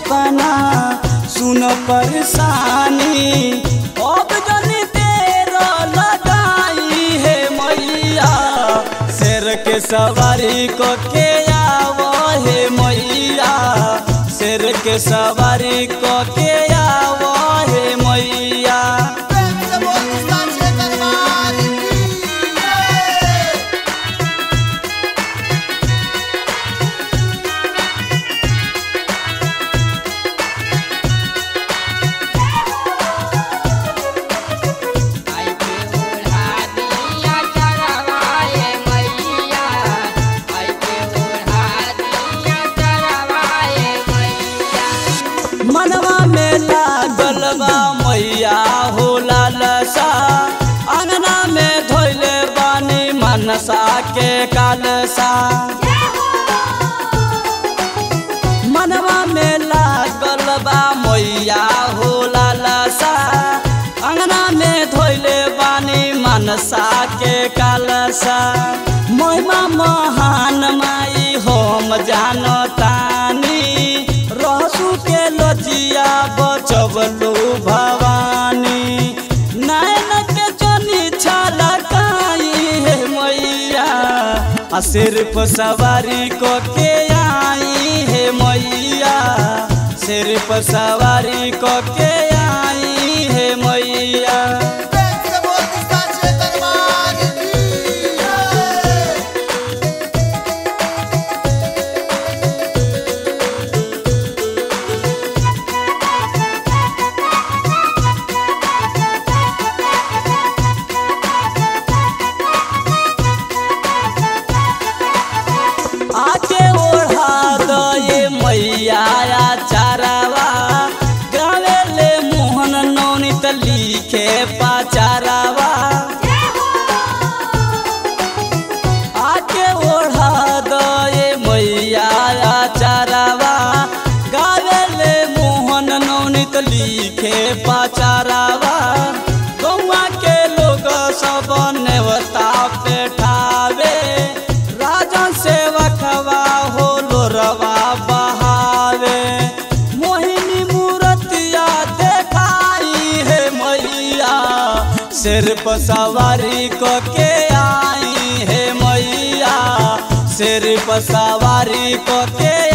अपना सुन परेशानी अब जनी तेरा लगाई है मैया शेर के सवारी को के आवो हे मैया शेर के सवारी को के आवो हे मैया प्रेम से बोल साचे दरबार की जय। आई के ओढ़ा दिया चरवाए मैया आई के ओढ़ा दिया चरवाए मैया मनवा में लागल बा मैया हो लालसा अंगना में धोइले बानी मनसा के कालसा मनवा में लागल बा मैया हो लालसा अंगना में धोइले बानी मनसा के कालसा महिमा महान माई हम जानतानी रहसु के लजिया बचबलू भवानी नैन के जनी छलकाई हे मैया आ सिर्फ सवारी को के आई हे मैया सिर्फ सवारी को के आई हे मैया प्रेम से बोल साचे दरबार की जय। आके ओढ़ा दो ये मैया चारावा गावे ले मोहन नौनित लिखे पाचारावा आके ओढ़ा दो ये मैया चारावा गावे ले मोहन नौनित लिखे पाचारावा गौआ के लोग सब नेवता पेठावे राजन सेवकवा हो लोरवा बहावे मोहिनी मूर्तिया देखाई है मैया सिर्फ सवारी को के आई है मैया सिर्फ सवारी को के